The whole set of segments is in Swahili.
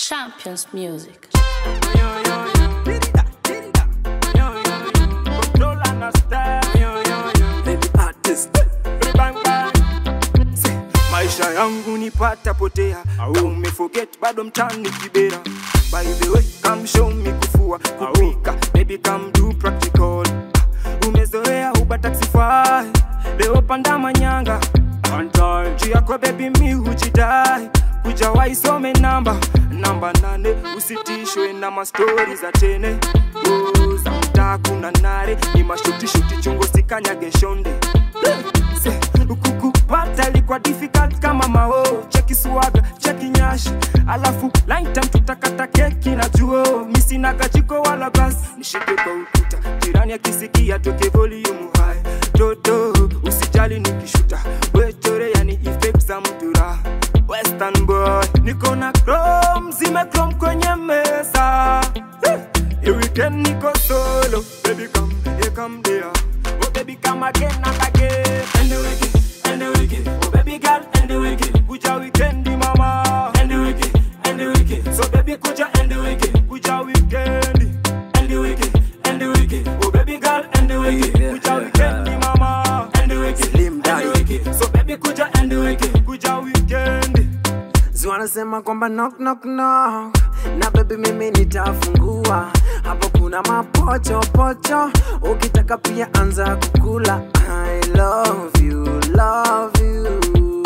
Champions Music. maisha yangu nipata potea au umeforget bado mtani kibera by the way come show me kufua kupika baby come do practical umezoea uba taxify leo panda manyanga juu yako baby mi hujidai kuja waisome namba namba nane usitishwe na mastori za tene oh, za mtaa kuna nare ni mashutishuti chungo sikanyage shonde Se, kukupata ilikuwa difficult kama mao cheki swaga cheki nyashi alafu laitam tutakata keki na juo misina kajiko wala gas nishike kwa ukuta jirani akisikia toke volume high toto usijali nikishuta wetore yani effect za mtura western boy niko na chrome zime chrome kwenye meza Hey, weekend niko solo baby come here come there oh baby come again and again and the wicked and the wicked oh baby girl and the wicked kuja weekend mama and the wicked and the wicked so baby kuja and the wicked kuja weekend and the wicked and the wicked oh baby girl and the wicked kuja weekend mama and the wicked Slim and the Daddy. wicked so baby kuja and the wicked kuja weekend Si wanasema kwamba knock knock knock na baby mimi nitafungua hapo kuna mapocho pocho ukitaka pia anza kukula I love you love you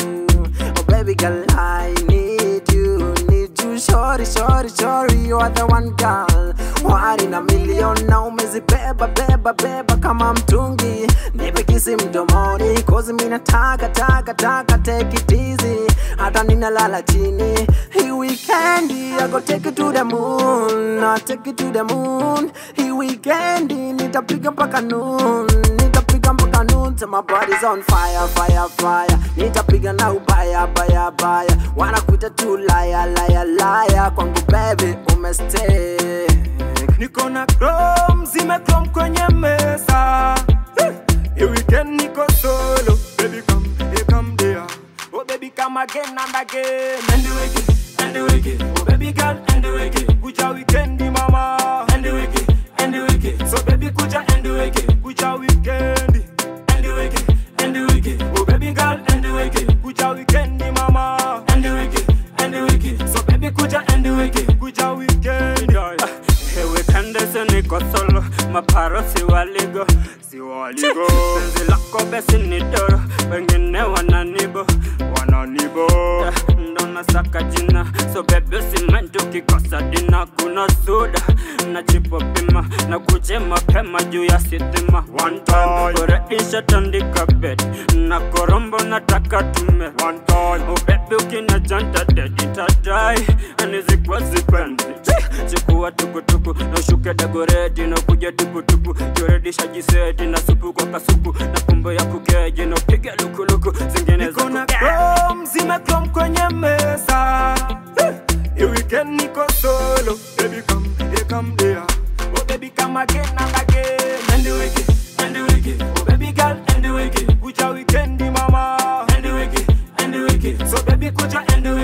oh baby girl I need you need you shorty shorty shorty you are the one girl wari na milioni na umezibeba beba beba kama mtungi nipe kisi mdomoni kozi mina taka taka taka take it easy hata ninalala chini hii weekendi I go take it to the moon I take it to the moon hii weekendi nitapiga mpaka noon nitapiga mpaka noon till my body's on fire fire fire nitapiga na ubaya baya baya wanakuita tu laya laya laya kwangu baby umestay niko na chrome zime chrome kwenye meza Hey, weekend niko solo baby come here come there oh baby come again and again and the wicked and the wicked oh baby girl and the wicked kuja weekend mama and the wicked and the wicked so baby kuja and the wicked kuja weekend and the wicked and the wicked oh baby girl and the wicked kuja weekend mama and the wicked and the wicked so baby kuja and the wicked kuja weekend Hewe kandese niko solo maparo si waligo si waligo penzi lako besi ni doro wengine wananibo wananibo ndo nasaka jina so bebe usimente ukikosa dina kuna suda na chipo pima na kuje mapema juu ya sitima one time ureisha tandika bed na korombo nataka tume one time ubebe ukina janta dedi tadai anizikwa zipendi chikuwa tukutuku na ushuke dagoredi na kuja tukutuku joredisha jisedi na supu kwa kasuku na pumbo ya kukeji na piga lukuluku zingine za niko na kuke chrome zime chrome kwenye meza Hey, weekend niko solo baby come here come there oh baby come again and again and the wicked and the wicked oh baby girl and the wicked kuja weekend mama and the wicked and the wicked so baby kuja and the